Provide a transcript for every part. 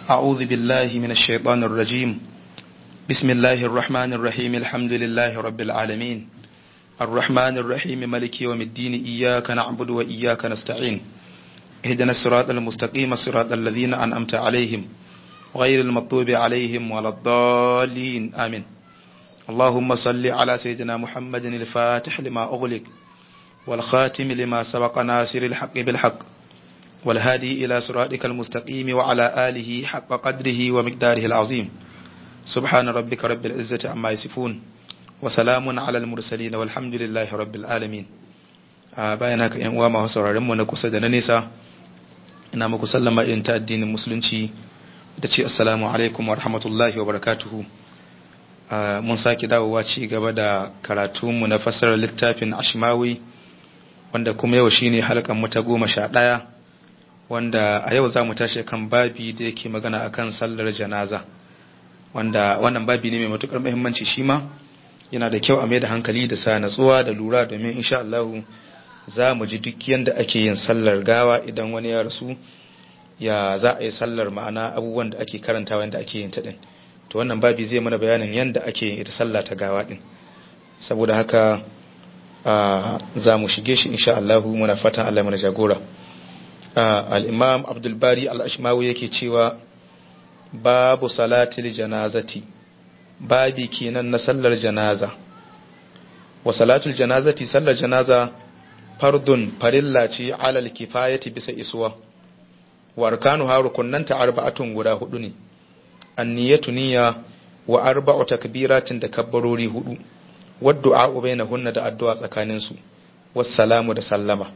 أعوذ بالله من الشيطان الرجيم بسم الله الرحمن الرحيم الحمد لله رب العالمين الرحمن الرحيم ملك يوم الدين إياك نعبد وإياك نستعين اهدنا الصراط المستقيم صراط الذين أنعمت عليهم غير المطلوب عليهم ولا الضالين آمين اللهم صل على سيدنا محمد الفاتح لما أغلق والخاتم لما سبق ناصر الحق بالحق والهادي إلى صراطك المستقيم وعلى آله حق قدره ومقداره العظيم سبحان ربك رب العزة عما يصفون وسلام على المرسلين والحمد لله رب العالمين bayan haka yan uwa masu sauraron mu na kusa da na nesa ina muku sallama irin ta addinin musulunci da ce assalamu alaikum wa rahmatullahi wa barakatuhu mun sake dawowa ci gaba da karatunmu na fassarar littafin ashmawi wanda kuma yau shine halkan mu ta goma sha ɗaya wanda a yau za mu tashi kan babi da yake magana akan sallar janaza wanda wannan babi ne mai matukar muhimmanci shi ma yana da kyau a mai da hankali da sa natsuwa da lura domin insha Allah za mu ji duk yanda ake yin sallar gawa idan wani ya rasu ya za a yi sallar ma'ana abubuwan da ake karantawa yanda ake yin ta din to wannan babi zai mana bayanin yanda ake yin ita sallah ta gawa din saboda haka za mu shige shi insha Allah muna fatan Allah mana jagora al-imam Abdul Bari al-Ashmawi yake cewa babu salatil janazati babi kenan na sallar janaza wa salatul janazati sallar janaza fardun farilla ce alal kifayati bisa isuwa wa arkanu ha rukunnanta arba'atun guda hudu ne anniyatu niyya wa arba'u takbiratin da kabbarori hudu wadda bainahunna da addu'a tsakanin su wassalamu da sallama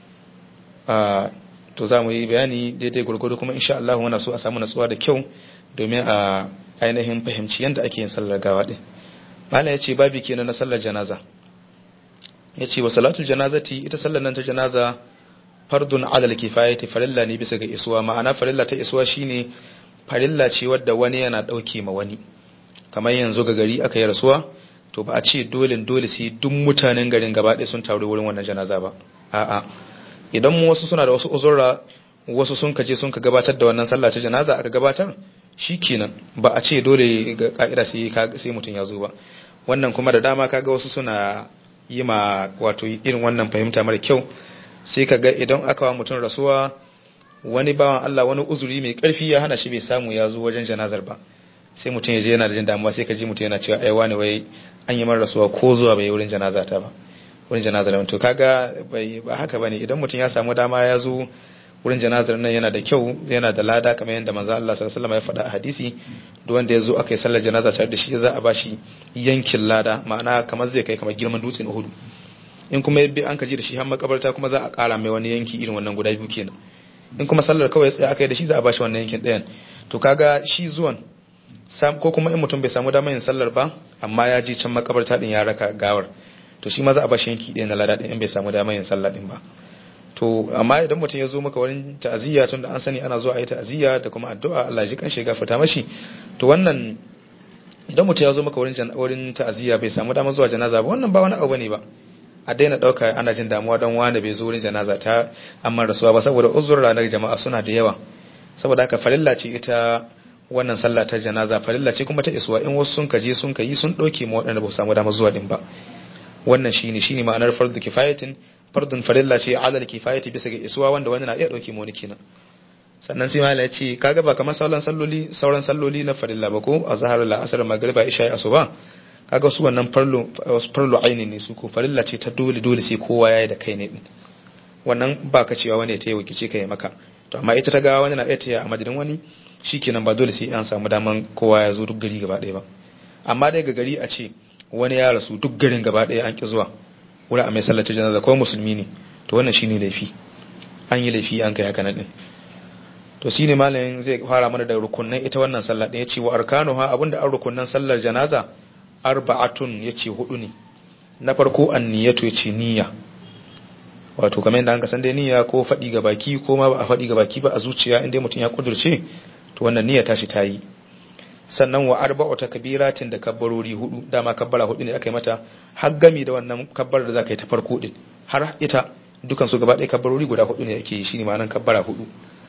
to za mu yi bayani daidai gurgudu kuma insha Allah muna so a samu natsuwa da kyau domin a ainihin fahimci yadda ake yin sallar gawa din malam yace babi kenan na sallar janaza yace wa salatul janazati ita sallar nan ta janaza fardun alal kifayati farilla ne bisa ga isuwa ma'ana farilla ta isuwa shine farilla ce wadda wani yana dauke ma wani kamar yanzu ga gari aka yi rasuwa to ba a ce dole dole sai duk mutanen garin gaba ɗaya sun taru wurin wannan janaza ba a'a idan mu wasu suna da wasu uzurra wasu sun kaje sun ka gabatar da wannan sallah ta janaza aka gabatar shikenan ba a ce dole ga ka'ida sai sai mutum ya zo ba wannan kuma da dama kaga wasu suna yi ma wato irin wannan fahimta mara kyau sai kaga idan aka wa mutum rasuwa wani bawan Allah wani uzuri mai karfi ya hana shi bai samu ya zo wajen janazar ba sai mutum ya je yana da jin damuwa sai ka ji mutum yana cewa ai wani wai an yi mara rasuwa ko zuwa bai wurin janaza ta ba wurin janazar to kaga bai ba haka bane idan mutum ya samu dama ya zo wurin janazar nan yana da kyau yana da lada kamar yadda manzo Allah sallallahu alaihi wasallam ya faɗa a hadisi duk wanda ya zo aka yi sallar janaza tare da shi za a bashi yankin lada ma'ana kamar zai kai kamar girman dutsen Uhud in kuma yabbi an kaji da shi har makabarta kuma za a ƙara mai wani yanki irin wannan guda biyu kenan in kuma sallar kawai tsaya aka yi da shi za a bashi wannan yankin ɗayan to kaga shi zuwan ko kuma in mutum bai samu damar yin sallar ba amma ya je can makabarta din ya raka gawar to shi ma za a bashi yanki ɗaya na lada ɗin in bai samu damar yin sallah din ba to amma idan mutum ya zo maka wurin ta'aziyya tun da an sani ana zuwa a yi ta'aziyya da kuma addu'a Allah ji kan shiga fita mashi to wannan idan mutum ya zo maka wurin wurin ta'aziyya bai samu damar zuwa janaza ba wannan ba wani abu bane ba a daina dauka ana jin damuwa don wani bai zo wurin janaza ta amma rasuwa ba saboda uzur ranar jama'a suna da yawa saboda haka farilla ce ita wannan sallah ta janaza farilla ce kuma ta isuwa in wasu sun kaje sun kayi sun dauke ma waɗanda ba su samu damar zuwa din ba wannan shine shine ma'anar fardu kifayatin fardun farilla ce alal kifayati bisa ga isuwa wanda wani na iya dauke mu wani kenan sannan sai malai ya ce kaga ba kamar sauran salloli sauran salloli na farilla ba ko azhar la asr magriba isha asuba kaga su wannan farlu farlu aini ne su ko farilla ce ta dole dole sai kowa yayi da kai ne din wannan ba ka cewa wani ta yi wakice kai maka to amma ita ta ga wani na iya ta a madadin wani shikenan ba dole sai an samu daman kowa ya zo duk gari gaba ɗaya ba amma dai ga gari a ce wani ya rasu duk garin gaba ɗaya an ki zuwa wuri a mai sallata janaza ko musulmi ne to wannan shine laifi an yi laifi an kai haka nan din to shine malamin zai fara mana da rukunnan ita wannan sallah din yace wa arkanuha abinda an rukunnan sallar janaza arba'atun yace hudu ne na farko anniyatu yace niyya wato kamar yadda an ka san dai niyya ko faɗi ga baki ko ma ba a faɗi ga baki ba a zuciya inda mutum ya kudurce to wannan niyya tashi ta yi sannan wa arba'u takbiratin da kabbarori hudu dama kabbara hudu ne aka yi mata har gami da wannan kabbar da zaka yi ta farko din har ita dukan su gaba ɗaya kabbarori guda hudu ne ake yi shine ma'anar kabbara hudu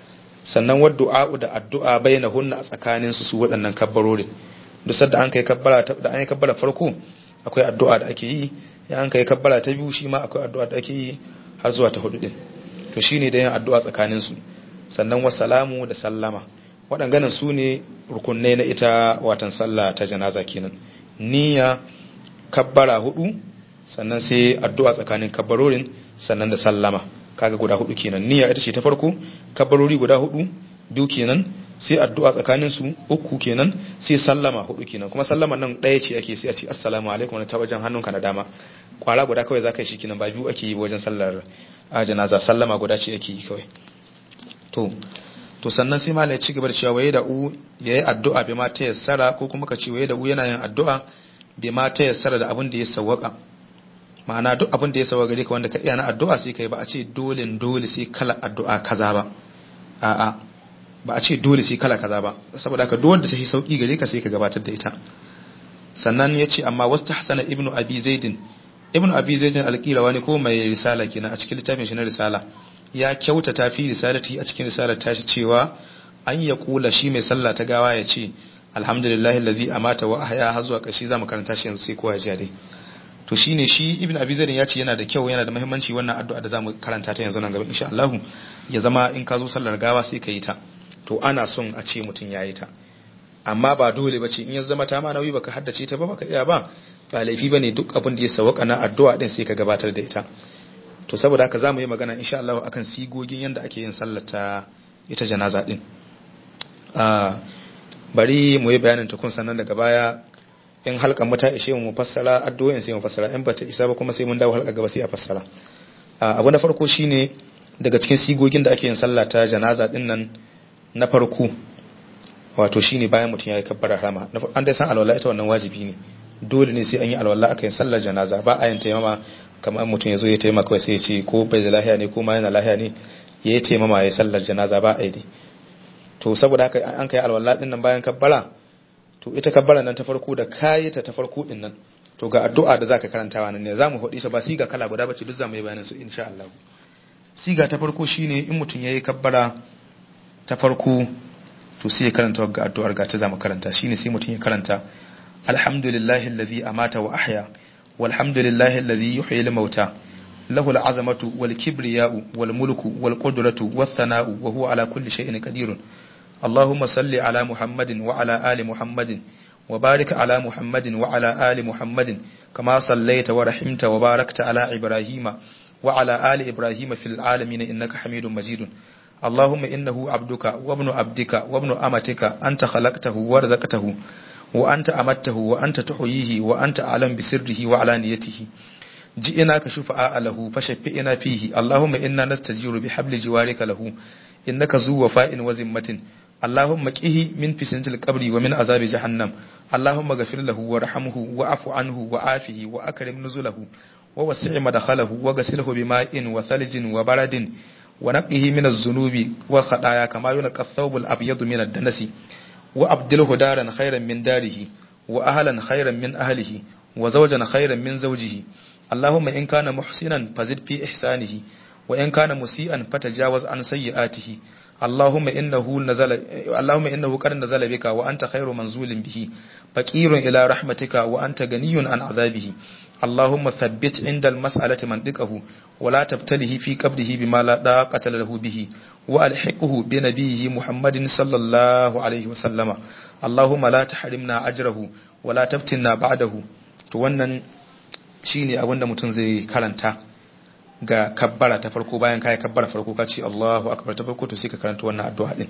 sannan wa du'a da addu'a bainahunna a tsakanin su su waɗannan kabbarorin duk sanda an kai kabbara da an yi kabbara farko akwai addu'a da ake yi ya an kai kabbara ta biyu shi ma akwai addu'a da ake yi har zuwa ta hudu din to shine da yin addu'a tsakanin su sannan wa salamu da sallama waɗannan su ne rukunai na ita watan sallah ta janaza kenan niyya kabbara hudu sannan sai addu'a tsakanin kabbarorin sannan da sallama kaga guda hudu kenan niyya ita ce ta farko kabbarori guda hudu biyu kenan sai addu'a tsakanin su uku kenan sai sallama hudu kenan kuma sallama nan ɗaya ce ake sai a ce assalamu alaikum ta wajen hannunka na dama kwara guda kawai zaka yi shi kenan ba biyu ake yi wajen sallar a janaza sallama guda ce ake yi kawai to to sannan sai malai ci gaba da cewa waye da u yayi addu'a bi ma ta yassara ko kuma ka ce waye da u yana yin addu'a bi ma ta yassara da abin da ya sawwaka ma'ana duk abin da ya sawwaka gare ka wanda ka iya na addu'a sai kai ba a ce dole dole sai kala addu'a kaza ba a'a ba a ce dole sai kala kaza ba saboda haka duk wanda ta yi sauki gare ka sai ka gabatar da ita sannan ya ce amma wasu hasana ibnu abi zaidin ibnu abi zaidin alƙirawa ne ko mai risala kenan a cikin littafin shi na risala ya kyautata fi risalati a cikin risalar tashi cewa an ya kula shi mai sallah ta gawa ya ce alhamdulillahi allazi amata wa ahya har zuwa ƙarshe zamu karanta shi yanzu sai kowa ya ji dai to shine shi ibnu abi zaidin ya ce yana da kyau yana da muhimmanci wannan addu'a da zamu karanta ta yanzu nan gaba insha Allah ya zama in ka zo sallar gawa sai ka yi ta to ana son a ce mutum ya yi ta amma ba dole ba ce in ya zama ta ma nauyi baka haddace ta ba baka iya ba ba laifi bane duk abin da ya sawaka na addu'a din sai ka gabatar da ita to saboda haka zamu yi magana insha Allah akan sigogin yanda ake yin sallar ta ita janaza din ah bari mu yi bayanin ta kun sannan daga baya in halkan mata ishe mu fassara addu'o'in sai mu fassara in bata isa ba kuma sai mun dawo halka gaba sai a fassara abu na farko shine daga cikin sigogin da ake yin sallah ta janaza din nan na farko wato shine bayan mutum ya yi kabbara rama an dai san alwala ita wannan wajibi ne dole ne sai an yi alwala aka yin sallar janaza ba a yin taimama kamar mutum ya zo ya taimaka kawai sai ya ce ko bai da lahiya ne ko ma yana lahiya ne ya yi taimama ya sallar janaza ba a yi to saboda haka an kai alwala din nan bayan kabbara to ita kabbara nan ta farko da kayi ta ta farko din nan to ga addu'a da zaka karantawa nan ne zamu hodi ta ba siga kala guda bace duk zamu yi bayanin su insha Allah siga ta farko shine in mutum yayi kabbara ta farko to sai ya karanta ga addu'ar ga ta zamu karanta shine sai mutum ya karanta alhamdulillahi allazi amata wa ahya walhamdulillahi allazi yuhyi al-mauta lahu al-azamatu wal kibriya'u wal mulku wal qudratu wath thana'u wa huwa ala kulli shay'in qadirun اللهم صل على محمد وعلى آل محمد وبارك على محمد وعلى آل محمد كما صليت ورحمت وباركت على إبراهيم وعلى آل إبراهيم في العالمين إنك حميد مجيد اللهم إنه عبدك وابن عبدك وابن أمتك أنت خلقته ورزقته وأنت أمته وأنت تحييه وأنت أعلم بسره وعلانيته جئناك شفعاء له فشفئنا فيه اللهم إنا نستجير بحبل جوارك له إنك ذو وفاء وذمة اللهم قه من فتنة القبر ومن عذاب جهنم اللهم اغفر له وارحمه واعف عنه وعافه وأكرم نزله ووسع مدخله وغسله بماء وثلج وبرد ونقه من الذنوب والخطايا كما ينقى الثوب الأبيض من الدنس وأبدله دارا خيرا من داره وأهلا خيرا من أهله وزوجا خيرا من زوجه اللهم إن كان محسنا فزد في إحسانه وإن كان مسيئا فتجاوز عن سيئاته اللهم إنه نزل اللهم إنه قد نزل بك وأنت خير منزول به فقير إلى رحمتك وأنت غني عن عذابه اللهم ثبت عند المسألة منطقه ولا تبتله في قبره بما لا طاقة له به وألحقه بنبيه محمد صلى الله عليه وسلم اللهم لا تحرمنا أجره ولا تفتنا بعده to wannan shine abin da mutum zai karanta ga kabbara ta farko bayan kai kabbara farko ka ce Allahu akbar ta farko to sai ka karanta wannan addu'a din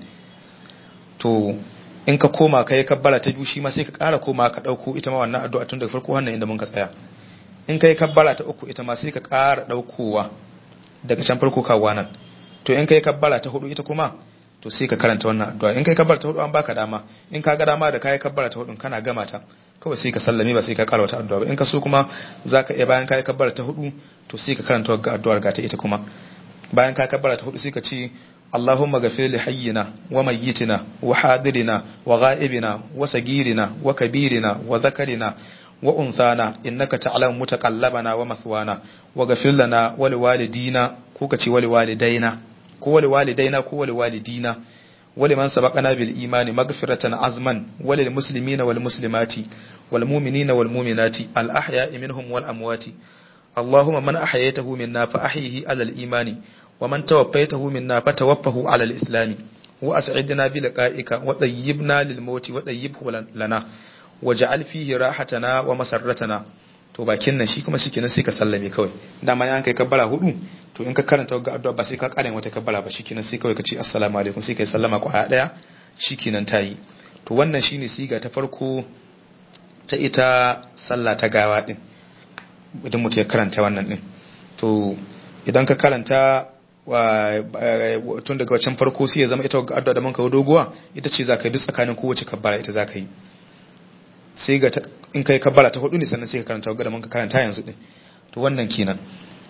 to in ka koma kai kabbara ta biyu shi ma sai ka ƙara koma ka dauko ita ma wannan addu'a tun daga farko wannan inda mun ka tsaya in kai kabbara ta uku ita ma sai ka ƙara daukowa daga can farko kawo nan to in kai kabbara ta hudu ita kuma to sai ka karanta wannan addu'a in kai kabbara ta hudu an baka dama in ka ga dama da kai kabbara ta hudu kana gama ta kawai sai ka sallame ba sai ka ƙara wata addu'a ba in ka so kuma zaka iya bayan kai kabbara ta hudu to sai ka karanta ga addu'ar ga ta ita kuma bayan ka kabbara ta hudu sai ka ce Allahumma ghafir li hayyina wa mayyitina wa hadirina wa ghaibina wa sagirina wa kabirina wa zakarina wa unthana innaka ta'lamu mutaqallabana wa mathwana wa ghafir lana wa liwalidina ko ka ce wa liwalidaina ko wa liwalidaina ko wa liwalidina ولمن سبقنا بالإيمان مغفرة عزما وللمسلمين والمسلمات والمؤمنين والمؤمنات الأحياء منهم والأموات اللهم من أحييته منا فأحيه على الإيمان ومن توفيته منا فتوفه على الإسلام وأسعدنا بلقائك وطيبنا للموت وطيبه لنا وجعل فيه راحتنا ومسرتنا to bakin nan shi kuma shikenan sai ka sallame kawai dama yan kai kabbara hudu to in ka karanta ga addu'a ba sai ka kare wata kabbara ba shikenan sai kawai ka ce assalamu alaikum sai kai sallama kwaya daya shikenan tayi to wannan shine siga ta farko ta ita sallah ta gawa din idan mutum ya karanta wannan din to idan ka karanta tun daga wancan farko sai ya zama ita addu'a da manka doguwa ita ce za ka yi duk tsakanin kowace kabbara ita za ka yi sai ga in kai kabbara ta hudu ne sannan sai ka karanta ga da manka karanta yanzu din to wannan kenan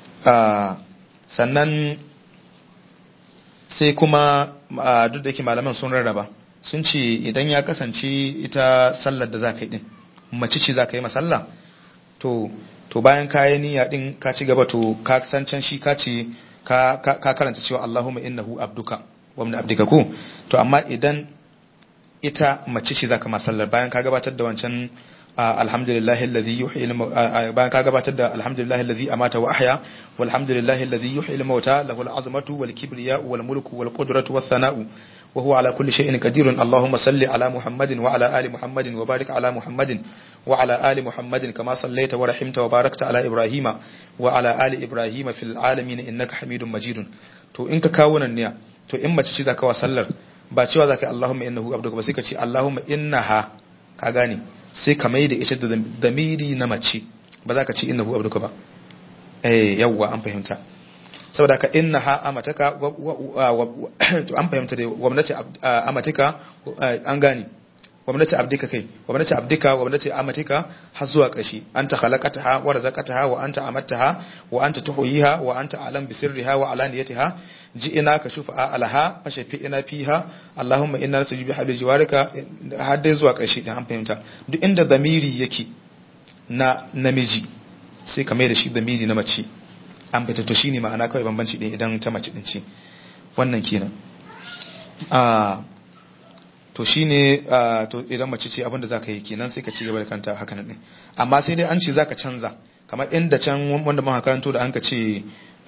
sannan sai kuma duk da yake malaman sun rarraba sun ce idan ya kasance ita sallar da za ka yi din mace ce za ka yi masalla to to bayan kayi niyya din ka ci gaba to ka san can shi ka ce ka karanta cewa Allahumma innahu abduka wa min abdika ko to amma idan ita mace ce zaka masallar bayan ka gabatar da wancan alhamdulillahi alladhi yuhyi bayan ka gabatar da alhamdulillahi alladhi amata wa ahya walhamdulillahi alladhi yuhyi al-mauta lahu al-azmatu wal kibriya wal mulku wal qudratu was sana'u wa huwa ala kulli shay'in qadirun allahumma salli ala muhammadin wa ala ali muhammadin wa barik ala muhammadin wa ala ali muhammadin kama sallaita wa rahimta wa barakta ala ibrahima wa ala ali ibrahima fil alamin innaka hamidum majidun to in ka kawo nan ne to in mace ce zaka wa sallar ba cewa zaka yi allahumma innahu abduka ba sai ka ce allahumma innaha ka gane sai ka mai da ita da damiri na mace ba za ka ce innahu abduka ba eh yawwa an fahimta saboda ka innaha amataka to an fahimta da gwamnati amatika an gane gwamnati abdika kai gwamnati abdika gwamnati amatika har zuwa ƙarshe anta khalaqataha wa razaqataha wa anta amattaha wa anta tuhyiha wa anta alam bi sirriha wa alaniyatiha ji'ina ka shufa alaha fa shafi'ina fiha allahumma inna nasuju bi habli jiwarika har dai zuwa ƙarshe din an fahimta duk inda zamiri yake na namiji sai ka mai da shi zamiri na mace an fita to shine ma'ana kawai bambanci din idan ta mace din ce wannan kenan a to shine to idan mace ce abinda zaka yi kenan sai ka ci gaba da kanta haka nan din amma sai dai an ce zaka canza kamar inda can wanda muka karanto da an ka ce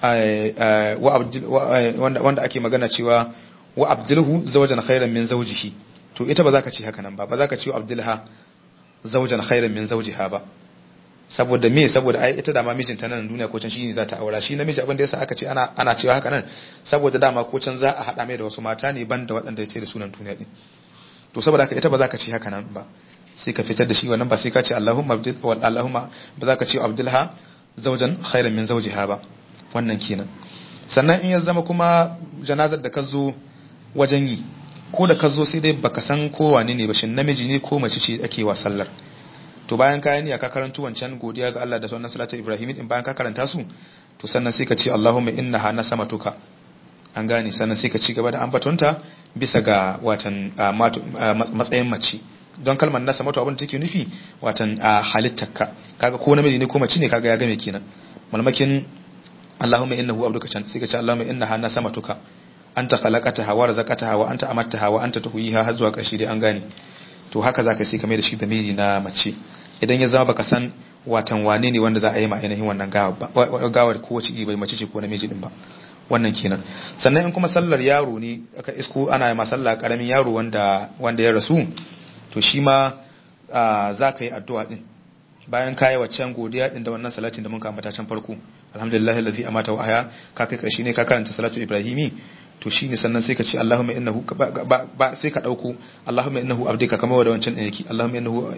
wanda ake magana cewa wa abdulhu zawjan khairan min zawjihi to ita ba za ka ce haka nan ba ba za ka ce wa abdulha zawjan khairan min zawjiha ba saboda me saboda ai ita dama mijinta nan duniya ko can shine za ta aura shi namiji abin da yasa aka ce ana ana cewa haka nan saboda dama ko can za a hada mai da wasu mata ne banda waɗanda yake da sunan duniya din to saboda haka ita ba za ka ce haka nan ba sai ka fitar da shi wannan ba sai ka ce Allahumma abdul wal Allahumma ba za ka ce abdulha zawjan khairan min zawjiha ba wannan kenan sannan in ya zama kuma janazar da ka zo wajen yi ko da ka zo sai dai baka san ko wane ne ba shin namiji ne ko mace ce ake wa sallar to bayan ka yi ka karantu wancan godiya ga Allah da sunan salatu Ibrahim din bayan ka karanta su to sannan sai ka ce Allahumma innaha nasamatuka an gane sannan sai ka ci gaba da ambatonta bisa ga watan matsayin mace don kalmar nasa mato abin da take nufi watan halittarka kaga ko namiji ne ko mace ne kaga ya game kenan malmakin Allahumma innahu abduka can sai ka ce Allahumma innaha nasamatuka anta khalaqataha wa razaqataha wa anta amattaha wa anta tuhyiha har zuwa ƙarshe dai an gane to haka zaka sai ka mai da shi da miri na mace idan ya zama baka san watan wane ne wanda za a yi ma ainihin wannan gawar ko wace bai mace ce ko namiji din ba wannan kenan sannan in kuma sallar yaro ne aka isko ana ma sallah karamin yaro wanda wanda ya rasu to shi ma za ka yi addu'a din bayan kayi waccan godiya din da wannan salatin da mun ambata can farko alhamdulillah alladhi amata wa ahya ka kai karshe ne ka karanta salatu ibrahimi to shine sannan sai ka ce Allahumma innahu ba sai ka dauko Allahumma innahu abdika kamar da wancan din yake Allahumma innahu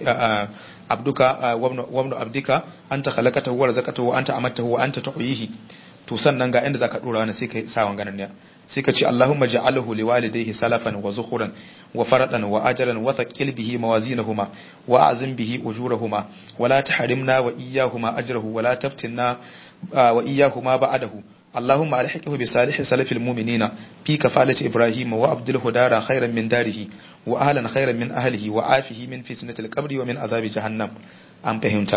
abduka wa ibnu abdika anta khalaqatahu wa razaqatahu wa anta amattahu wa anta tuhyihi to sannan ga inda zaka dora wannan sai ka sa wanganan ne sai ka ce Allahumma ja'alhu liwalidayhi salafan wa zukhuran wa faradan wa ajran wa thaqil bihi mawazinahuma wa a'zim bihi ujurahuma wa la tahrimna wa iyyahuma ajrahu wa la taftinna wa iyyahuma ba'dahu اللهم ألحقه بصالح سلف المؤمنين في كفالة إبراهيم وأبدله دارا خيرا من داره وأهلا خيرا من أهله وعافه من فتنة القبر ومن عذاب جهنم أم فهمت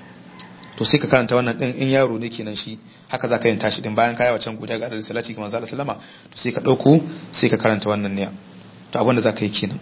to sai ka karanta wannan din in yaro ne kenan shi haka zaka yin tashi din bayan kai wacan godiya ga Allah salati kuma zalla sallama to sai ka dauko sai ka karanta wannan ne to abin da za ka yi kenan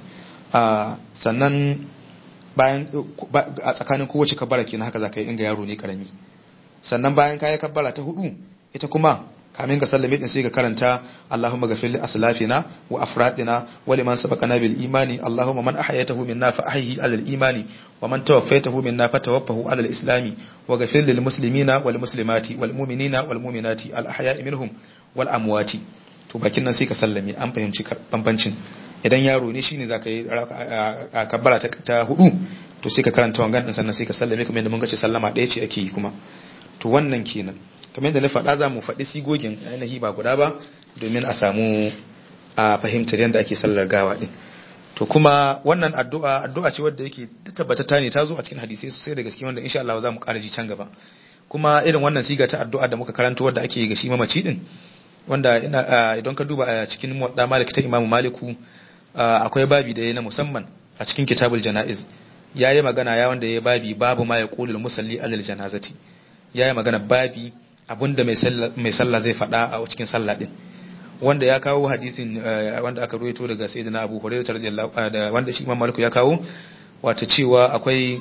sannan bayan a tsakanin kowace kabbara kenan haka za ka yi inga yaro ne karami sannan bayan ka yi kabbara ta hudu ita kuma kamin ka sallame din sai ka karanta Allahumma ghafir li aslafina wa afradina wa liman sabaqana bil imani Allahumma man ahyaytahu minna fa ahyihi ala al imani wa man tawaffaytahu minna fa tawaffahu ala al islami wa ghafir lil muslimina wal muslimati wal mu'minina wal mu'minati al ahya'i minhum wal amwati to bakin nan sai ka sallame an fahimci bambancin idan yaro ne shine zaka yi a kabbara ta hudu to sai ka karanta wangan din sannan sai ka sallame kamar yadda mun ga ce sallama ɗaya ce ake yi kuma to wannan kenan kamar yadda na faɗa za mu faɗi sigogin ainihi ba guda ba domin a samu a fahimtar yadda ake sallar gawa ɗin to kuma wannan addu'a addu'a ce wadda yake tabbatata ne ta zo a cikin hadisai sosai da gaske wanda insha Allah za mu ƙara ji can gaba kuma irin wannan siga ta addu'a da muka karanto wadda ake ga shi mamaci din wanda ina idan ka duba a cikin muwadda malik ta imamu maliku akwai babi da ya na musamman a cikin kitabul janaiz yayi magana ya wanda ya babi babu ma yaqulul musalli alal janazati yayi magana babi abinda mai sallah zai faɗa a cikin sallah din wanda ya kawo hadisin wanda aka ruwaito daga sayyidina Abu Hurairah radiyallahu da wanda shi Imam Malik ya kawo wato cewa akwai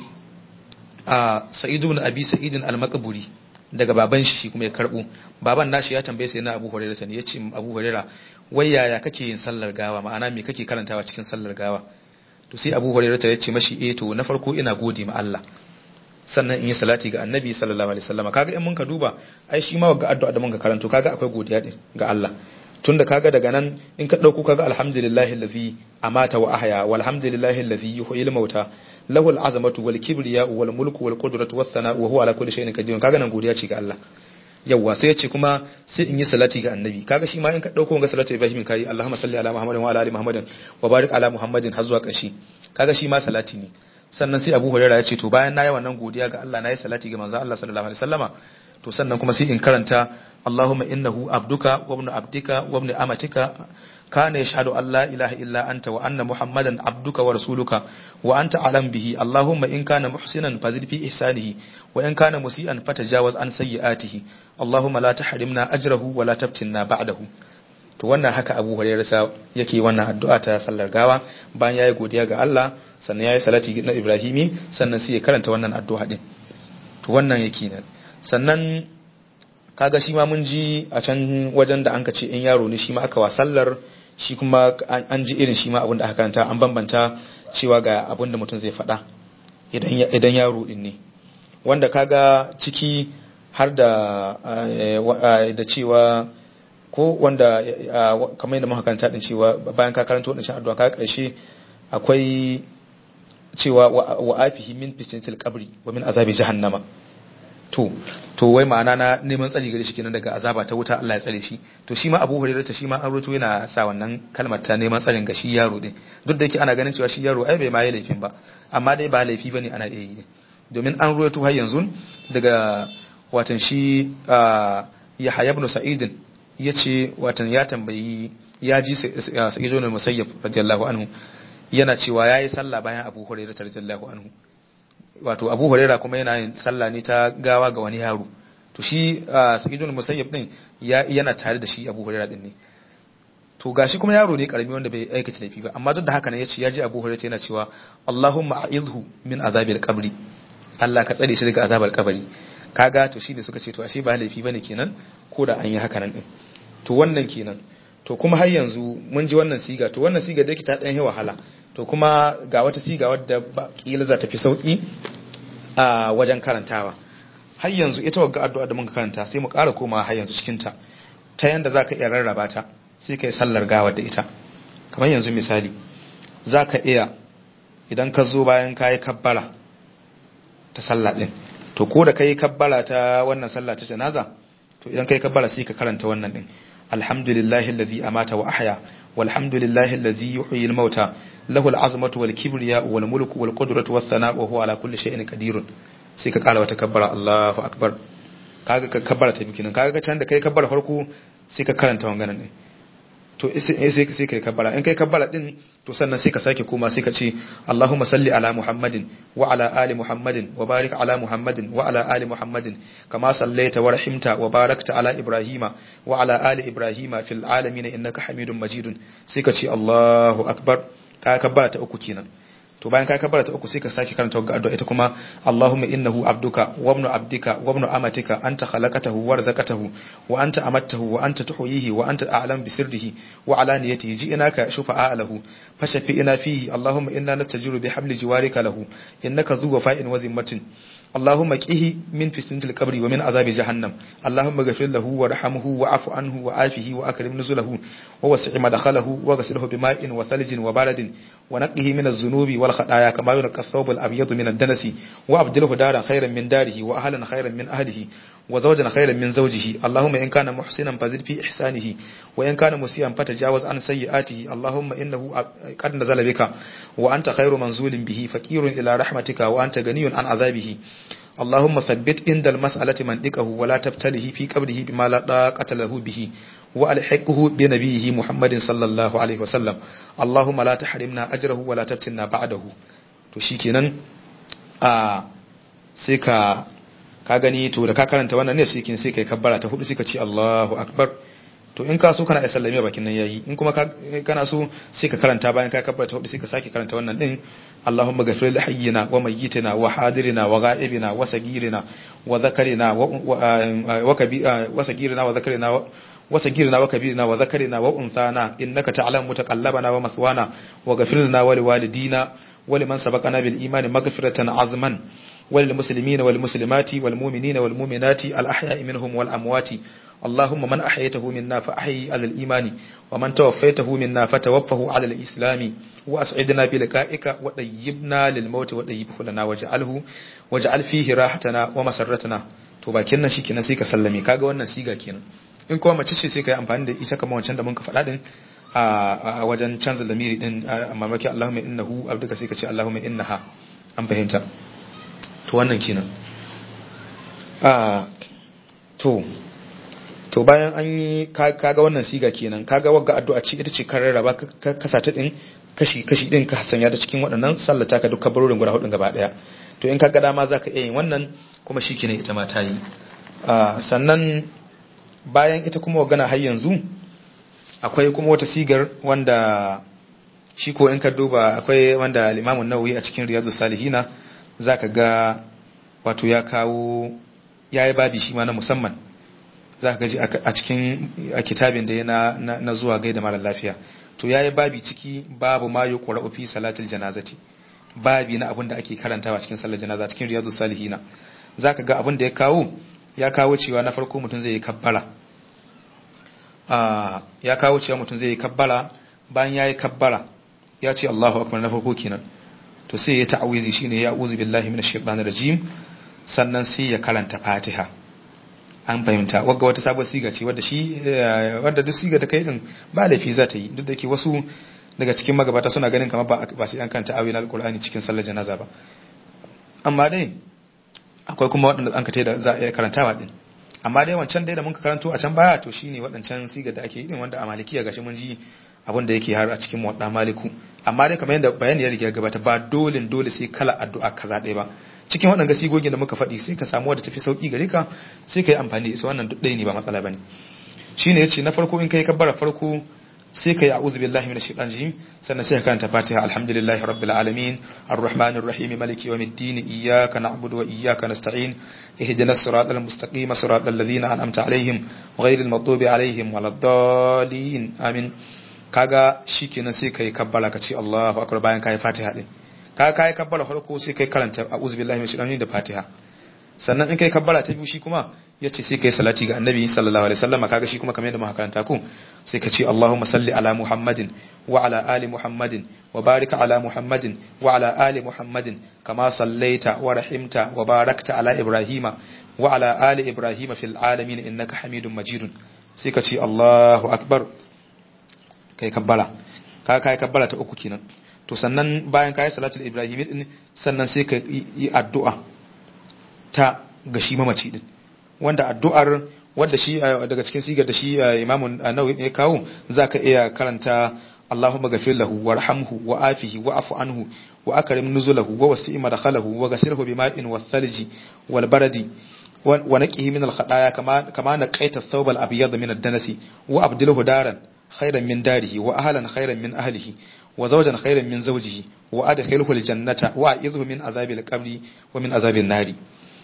a Sa'id ibn Abi Sa'id al-Maqburi daga baban shi kuma ya karbo baban nashi ya tambaye sayyidina Abu Hurairah ne yace Abu Hurairah wai yaya kake yin sallar gawa ma'ana me kake karantawa cikin sallar gawa to sai Abu Hurairah ya ce mashi eh to na farko ina gode ma Allah sannan in yi salati ga annabi sallallahu alaihi wasallam kaga in mun ka duba ai shi ma ga addu'a da mun ka karanto kaga akwai godiya din ga Allah tunda kaga daga nan in ka dauko kaga alhamdulillahi allazi amata wa ahya walhamdulillahi allazi yuhyil mauta lahu al'azamatu wal kibriya wal mulku wal qudratu was sana wa huwa ala kulli shay'in qadir kaga nan godiya ce ga Allah yawwa sai ya ce kuma sai in yi salati ga annabi kaga shi ma in ka dauko ga salatu ibrahim kai allahumma salli ala muhammadin wa ala ali muhammadin wa barik ala muhammadin har zuwa ƙarshe kaga shi ma salati ne sannan sai abu hurairah ya ce to bayan na yi wannan godiya ga Allah na yi salati ga manzo Allah sallallahu alaihi wasallama to sannan kuma sai in karanta Allahumma innahu abduka wa ibnu abdika wa ibnu amatika kana yashhadu an la ilaha illa anta wa anna muhammadan abduka wa rasuluka wa anta alam bihi Allahumma in kana muhsinan fazid fi ihsanihi wa in kana musian fatajawaz an sayyi'atihi Allahumma la tahrimna ajrahu wa la taftinna ba'dahu to wannan haka Abu Hurairah yake wannan addu'a ta sallar gawa bayan yayi godiya ga Allah sannan yayi salati na Ibrahimi sannan sai ya karanta wannan addu'a din to wannan yake nan sannan kaga shi ma mun ji a can wajen da an ka ce in yaro ne shi ma aka wa sallar shi kuma an ji irin shi ma abin da aka karanta an bambanta cewa ga abin da mutum zai faɗa idan yaro din ne wanda kaga ciki har da da cewa ko wanda kamar yadda muka karanta din cewa bayan ka karanta wannan addu'a ka karshe akwai cewa wa afihi min fitnatil qabri wa min azabi jahannama to to wai ma'ana na neman tsari gare shi kenan daga azaba ta wuta Allah ya tsare shi to shi ma Abu Hurairah ta shi ma an roto yana sa wannan kalmar ta neman tsarin ga shi yaro din duk da yake ana ganin cewa shi yaro ai bai ma yi laifin ba amma dai ba laifi bane ana iya yi domin an roto har yanzu daga watan shi Yahya ibn Sa'id yace watan ya tambayi ya ji Sa'id ibn Musayyab radiyallahu anhu yana cewa yayi sallah bayan Abu Hurairah radiyallahu anhu wato abu huraira kuma yana yin sallah ne ta gawa ga wani yaro to shi sa'idun musayyab din yana tare da shi abu huraira din ne to gashi kuma yaro ne karami wanda bai aikata laifi ba amma duk da haka ne yace ya ji abu huraira yana cewa Allahumma a'idhu min azabil qabri Allah ka tsare shi daga azabar kabari kaga to shi ne suka ce to ashe ba laifi bane kenan ko da an yi haka nan din to wannan kenan to kuma har yanzu mun ji wannan siga to wannan siga da yake ta dan wahala to kuma ga wata siga wadda kila za ta fi sauki a wajen karantawa har yanzu ita wagga addu'a da muka karanta sai mu ƙara koma har yanzu cikin ta ta yanda zaka iya rarraba ta sai kai sallar gawa da ita kamar yanzu misali zaka iya idan ka zo bayan kayi kabbara ta sallah din to ko da kai kabbara ta wannan sallah ta janaza to idan kai kabbara sai ka karanta wannan din alhamdulillahi alladhi amata wa ahya walhamdulillahi alladhi yuhyi al-mauta lahu al-azmatu wal kibriya wal mulku wal qudratu was sana'u wa huwa ala kulli shay'in qadir sai ka kara wata kabbara Allahu akbar kaga ka kabbara ta bikin kaga can da kai kabbara farko sai ka karanta wannan ne to sai sai kai kabbara in kai kabbara din to sannan sai ka sake koma sai ka ce Allahumma salli ala Muhammadin wa ala ali Muhammadin wa barik ala Muhammadin wa ala ali Muhammadin kama sallaita wa rahimta wa barakta ala Ibrahima wa ala ali Ibrahima fil alamin innaka Hamidum Majidun sai ka ce Allahu akbar ka kabbara ta uku kenan to bayan ka kabbara ta uku sai ka sake karanta wannan addu'a ita kuma Allahumma innahu abduka wa ibnu abdika wa ibnu amatika anta khalaqatahu wa razaqatahu wa anta amattahu wa anta tuhyihi wa anta a'lam bi sirrihi wa alaniyatihi ji'naka shufa'a lahu fashafi'na fihi Allahumma inna nastajiru bi habli jiwarika lahu innaka dhu wafa'in wa zimmatin اللهم قه من فتنة القبر ومن عذاب جهنم اللهم اغفر له وارحمه وعف عنه وعافه وأكرم نزله ووسع مدخله وغسله بماء وثلج وبرد ونقه من الذنوب والخطايا كما ينقى الثوب الأبيض من الدنس وأبدله دارا خيرا من داره وأهلا خيرا من أهله وزوجا خيرا من زوجه اللهم إن كان محسنا فزد في إحسانه وإن كان مسيئا فتجاوز عن سيئاته اللهم إنه قد نزل بك وأنت خير منزول به فكير إلى رحمتك وأنت غني عن عذابه اللهم ثبت عند المسألة منطقه ولا تبتله في قبره بما لا طاقة له به وألحقه بنبيه محمد صلى الله عليه وسلم اللهم لا تحرمنا أجره ولا تفتنا بعده to shikenan a sai ka ka gani to da ka karanta wannan ne sai sai kai kabbara ta hudu sai ka ce Allahu akbar to in ka so kana sallame bakin nan yayi in kuma kana so sai ka karanta bayan ka kabbara ta hudu sai ka sake karanta wannan din Allahumma ghafir li hayyina wa mayyitina wa hadirina wa ghaibina wa sagirina wa dhakarina wa kabira wa sagirina wa dhakarina وسجيرنا وكبيرنا وذكرنا وأنثانا إنك تعلم متقلبنا ومثوانا وغفر لنا ولوالدينا ولمن سبقنا بالإيمان مغفرة عظما وللمسلمين والمسلمات والمؤمنين والمؤمنات الأحياء منهم والأموات اللهم من أحييته منا فأحيي على الإيمان ومن توفيته منا فتوفه على الإسلام وأسعدنا بلقائك وطيبنا للموت وطيبه لنا واجعله واجعل فيه راحتنا ومسرتنا to bakin nan shikenan sai ka sallame kaga wannan siga kenan in kuma mace ce sai ka yi amfani da ita kamar wancan da mun ka faɗa din a wajen canza lamiri din a mamaki Allahumma innahu abduka sai ka ce Allahumma innaha an fahimta to wannan kenan to to bayan an yi kaga wannan siga kenan kaga wagga addu'a ce ita ce kan rarraba ka kasa ta din kashi kashi din ka sanya ta cikin waɗannan sallata ka duka barorin guda hudun gaba daya to in kaga dama zaka iya yin wannan kuma shikenan ita ma ta yi sannan bayan ita kuma wagana har yanzu akwai kuma wata sigar wanda shi ko in ka duba akwai wanda al-Imam nawawi a cikin Riyadus Salihina zaka ga wato ya kawo yayi babi shi ma na musamman zaka gaji a cikin a kitabin da yana na zuwa gaida mara lafiya to yayi babi ciki babu ma yuqra'u fi salatil janazati babi na abin da ake karantawa cikin sallar janaza cikin Riyadus Salihina zaka ga abin da ya kawo ya kawo cewa na farko mutum zai yi kabbara ya kawo cewa mutum zai yi kabbara bayan ya yi kabbara ya ce Allahu akbar na farko kenan to sai ya ta'awizi shine ya uzu billahi minash shaitanir rajim sannan sai ya karanta Fatiha an fahimta wagga wata sabon siga ce wadda shi wadda duk siga ta kai din ba laifi za ta yi duk da ke wasu daga cikin magabata suna ganin kamar ba ba sai an karanta ayoyin alqur'ani cikin sallar janaza ba amma dai akwai kuma waɗanda an ka da za a iya karantawa din amma dai wancan dai da muka karanto a can baya to shine waɗancan sigar da ake yi din wanda a malikiya gashi mun ji abin da yake har a cikin wadda maliku amma dai kamar yadda bayani ya riga gabata ba dole dole sai kala addu'a kaza ɗaya ba cikin waɗanda sigogin da muka faɗi sai ka samu wadda tafi sauki gare ka sai ka yi amfani da ita wannan duk ɗaya ne ba matsala bane shine yace na farko in kai kabbara farko sai ka yi a'udhu billahi minash shaitanir rajim sannan sai ka karanta fatiha alhamdulillahi rabbil alamin arrahmanir rahim maliki yawmiddin iyyaka na'budu wa iyyaka nasta'in ihdinas siratal mustaqim siratal ladzina an'amta alaihim ghayril maghdubi alaihim waladdallin amin kaga shikenan sai kai kabbala ka ce Allahu akbar bayan kai fatiha din ka kai kabbala farko sai kai karanta a'udhu billahi minash shaitanir da fatiha sannan in kai kabbala ta biyu shi kuma yace sai kai salati ga annabi sallallahu alaihi wasallam kaga shi kuma kamar yadda muka karanta ku sai ka ce Allahumma salli ala Muhammadin wa ala ali Muhammadin wa barik ala Muhammadin wa ala ali Muhammadin kama sallaita wa rahimta wa barakta ala Ibrahima wa ala ali Ibrahima fil alamin innaka Hamidum Majidun sai ka ce Allahu akbar kai kabbala ka kai kabbala ta uku kenan to sannan bayan kai salatul ibrahimi din sannan sai ka yi addu'a ta ga shi mamaci din wanda addu'ar wanda shi daga cikin sigar da shi imamu nawawi ya kawo zaka iya karanta Allahumma ghafir lahu warhamhu wa afihi wa afu anhu wa akrim nuzulahu wa wasi' madkhalahu wa ghasirhu bima'in wath-thalji wal baradi wa naqihi min al-khataaya kama kama naqaita ath-thawb al-abyad min ad-danasi wa abdilhu daran khayran min darihi wa ahlan khayran min ahlihi wa zawjan khayran min zawjihi wa adkhilhu al-jannata wa a'idhu min azabil qabri wa min azabin nari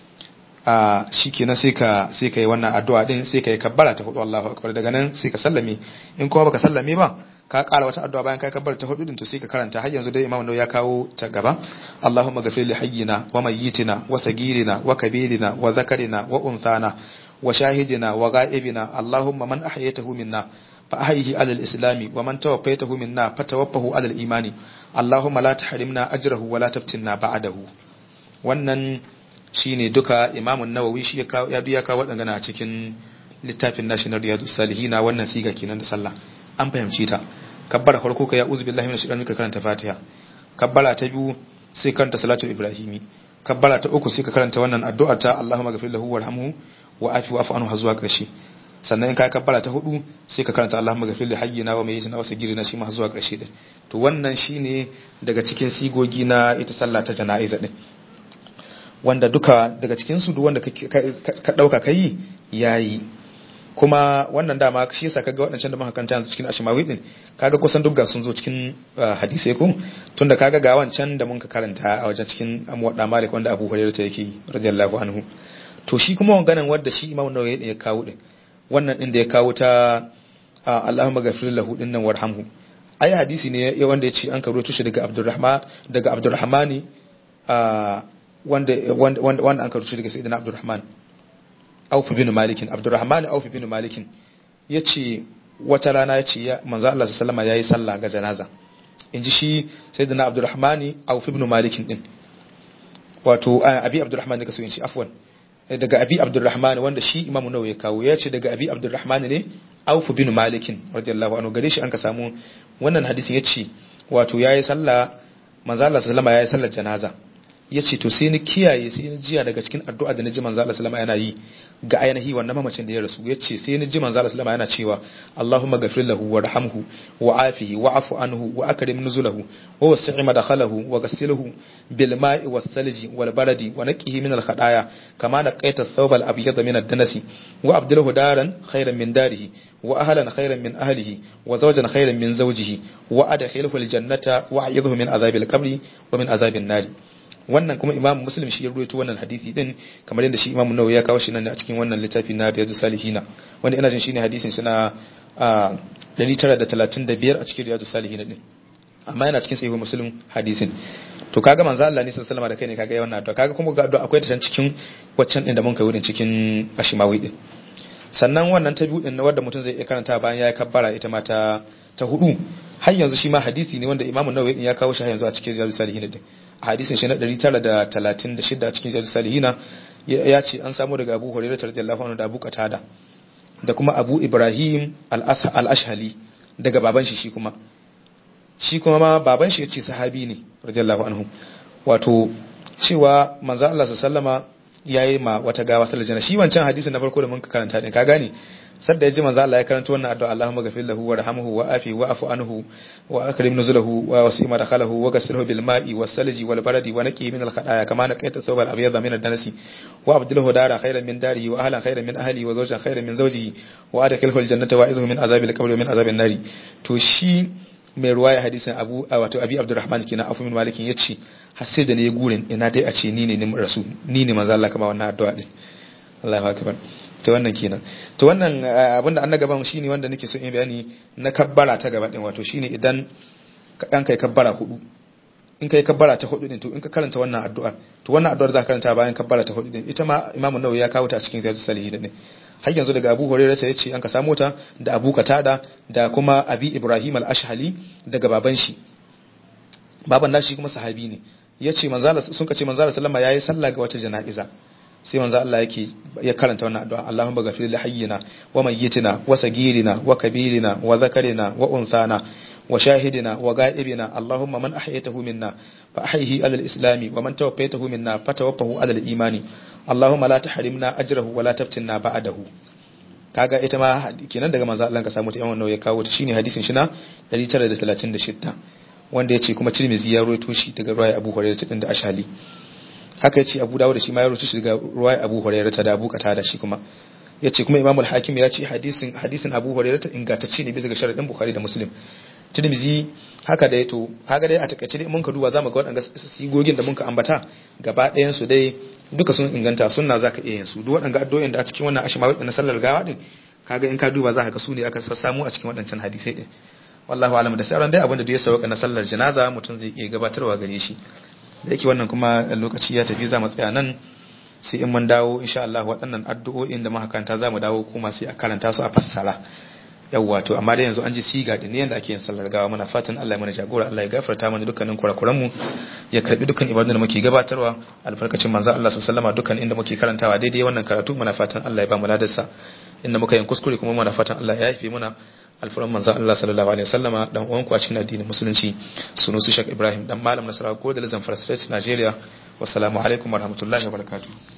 a shikenan sai ka sai ka yi wannan addu'a din sai ka yi kabbara ta hudu Allahu akbar daga nan sai ka sallame in kuma baka sallame ba ka ƙara wata addu'a bayan kai kabbara ta hudu din to sai ka karanta har yanzu dai Imam Nawawi ya kawo ta gaba Allahumma ghafir li hayyina wa mayyitina wa sagirina wa kabirina wa zakarina wa unthana wa shahidina wa ghaibina Allahumma man ahyaytahu minna fa ahyihi ala al-islami wa man tawaffaytahu minna fatawaffahu ala al-imani Allahumma la tahrimna ajrahu wa la taftinna ba'dahu wannan shine duka imamun nawawi shi ya ya kawo waɗanda a cikin littafin nashi na riyadu salihina wannan siga kenan da sallah an fahimci ta kabbara farko ka ya uzu billahi minash shaitani ka karanta fatiha kabbara ta biyu sai karanta salatu ibrahimi kabbara ta uku sai ka karanta wannan addu'ar ta allahumma ghafir lahu warhamhu wa afi wa anhu zuwa ƙarshe sannan in ka kabbara ta hudu sai ka karanta allahumma ghafir li hayyina wa mayyitina wa sagirina shi ma zuwa ƙarshe din to wannan shine daga cikin sigogi na ita sallah ta jana'iza din wanda duka daga cikinsu duk wanda ka ɗauka ka yi ya yi kuma wannan dama shi yasa kaga waɗancan da muka kanta yanzu cikin ashimawi din kaga kusan duk ga sun zo cikin hadisai ko tunda kaga ga wancan da mun ka karanta a wajen cikin amwadda malik wanda abu hurairah ta yake radiyallahu anhu to shi kuma wanganan wanda shi imamu nawawi ya kawo din wannan din da ya kawo ta Allahumma ghafir lahu din nan warhamhu ai hadisi ne wanda ya ce an karo tushe daga Abdurrahman daga Abdurrahmani wanda wanda an karuci daga sayyidina Abdurrahman Auf bin Malik Abdurrahman Auf bin Malik yace wata rana yace ya manzo Allah sallallahu alaihi yayi sallah ga janaza inji shi sayyidina Abdurrahman Auf bin Malik din wato Abi Abdurrahman ne kaso yin shi afwan daga Abi Abdurrahman wanda shi Imam Nawawi ya kawo yace daga Abi Abdurrahman ne Auf bin Malik radiyallahu anhu gare shi an ka samu wannan hadisin yace wato yayi sallah manzo Allah sallallahu alaihi yayi sallar janaza ya ce to sai ni kiyaye sai ni jiya daga cikin addu'a da na ji manzo Allah sallama yana yi ga ainihi wannan mamacin da ya rasu ya ce sai ni ji manzo Allah sallama yana cewa Allahumma ghafir lahu warhamhu wa afihi wa afu anhu wa akrim nuzulahu wa wasi' madkhalahu wa ghassilhu bil ma'i was salji wal baradi wa naqihi min al khadaya kama naqaita thawb al abyad min ad danasi wa abdilhu daran khayran min darihi wa ahlan khayran min ahlihi wa zawjan khayran min zawjihi wa adkhilhu al jannata wa a'idhu min azabil qabri wa min azabin nari wannan kuma imamu muslim shi ya ruwaito wannan hadisi din kamar yadda shi imamu nawawi ya kawo shi nan a cikin wannan littafi na riyadu salihina wanda ina jin shine hadisin shi na 935 a cikin riyadu salihina din amma yana cikin sahihu muslim hadisin to kaga manzo Allah ne sallallahu alaihi da kai ne kaga yawan addu'a kaga kuma ga addu'a akwai ta cikin waccan din da mun kai wurin cikin ashimawi din sannan wannan ta biyu din na wanda mutum zai iya karanta bayan ya kabbara ita ma ta ta hudu har yanzu shi ma hadisi ne wanda imamu nawawi ya kawo shi har yanzu a cikin riyadu salihina din hadisin shi na 936 a cikin jadu salihina ya ce an samu daga abu hurairah radiyallahu anhu da abu qatada da kuma abu ibrahim al-ashhali daga baban shi shi kuma shi kuma ma baban shi yace sahabi ne radiyallahu anhu wato cewa manzo Allah sallama yayi ma wata gawa sallar janna shi wancan hadisin na farko da mun karanta din ka gane sadda ya ji manzo Allah ya karanta wannan addu'a Allahumma ghafir lahu warhamhu wa afi wa afu anhu wa akrim nuzulahu wa wasi' madkhalahu wa ghassilhu bil ma'i was salji wal baradi wa naqihi min al khataaya kama naqaita thawb al abyad min ad danasi wa abdilhu dara khayran min darihi wa ahlan khayran min ahlihi wa zawjan khayran min zawjihi wa adkhilhu al jannata wa idhu min azabil qabri wa min azabin nari to shi mai ruwaya hadisin abu wato abi abdurrahman kenan afu min malikin yace har sai da ne gurin ina dai a ce ni ne ni rasu ni ne manzo Allah kama wannan addu'a din Allahu akbar to wannan kenan to wannan abinda an na gaban shine wanda nake so in bayani na kabbara ta gaba din wato shine idan an kai kabbara hudu in kai kabbara ta hudu din to in ka karanta wannan addu'ar to wannan addu'ar za ka karanta bayan kabbara ta hudu din ita ma Imam Nawawi ya kawo ta a cikin Riyadus Salihin din har yanzu daga Abu Hurairah ta yace an ka samu ta da Abu Qatada da kuma Abi Ibrahim al-Ashhali daga baban shi baban nashi kuma sahabi ne yace manzo sun kace manzo sallama yayi sallah ga wata jana'iza sai manzo Allah yake ya karanta wannan addu'a Allahumma ghafir li hayyina wa mayyitina wa sagirina wa kabirina wa zakarina wa unsana wa shahidina wa ga'ibina Allahumma man ahyaytahu minna fa ahyihi ala al-islam wa man tawaffaytahu minna fa tawaffahu ala al-iman Allahumma la tahrimna ajrahu wa la taftinna ba'dahu kaga ita ma kenan daga manzo Allah ka samu ta Imam ya kawo ta shine hadisin shi na 936 wanda yace kuma Tirmidhi ya rawaito shi daga ruwaya Abu Hurairah din da Ashali haka yace Abu Dawud shi ma ya rawaito shi daga ruwaya Abu Hurairah ta da Abu Qatada shi kuma yace kuma Imam al-Hakim ya ce hadisin hadisin Abu Hurairah ta ingantacce ne bisa ga sharadin Bukhari da Muslim Tirmidhi haka dai to haka dai a takaice dai mun ka duba zamu ga waɗanda sigogin da mun ka ambata gaba ɗayan su dai duka sun inganta sunna zaka iya yin su duk waɗanda addu'o'in da a cikin wannan ashima na sallar gawa din kaga in ka duba zaka ga su ne aka samu a cikin waɗancan hadisai din wallahu alam da sauran dai abinda da ya sauka na sallar janaza mutum zai iya gabatarwa gare shi da yake wannan kuma lokaci ya tafi za mu tsaya nan sai in mun dawo insha Allah waɗannan addu'o'in da muka karanta za mu dawo kuma sai a karanta su a fassara yawwa to amma dai yanzu an ji siga da ne yanda ake yin sallar gawa muna fatan Allah ya mana jagora Allah ya gafarta mana dukkanin kurakuran mu ya karbi dukkan ibadun da muke gabatarwa alfarkacin manzo Allah sallallahu alaihi dukkan inda muke karantawa daidai wannan karatu muna fatan Allah ya ba mu ladarsa inda muka yin kuskure kuma muna fatan Allah ya yafe muna alfaran manzo Allah sallallahu alaihi wasallama dan uwan ku a cikin addinin musulunci sunusi Sheikh Ibrahim dan malam Nasarawa ko da Zamfara State Nigeria wassalamu alaikum warahmatullahi wabarakatuh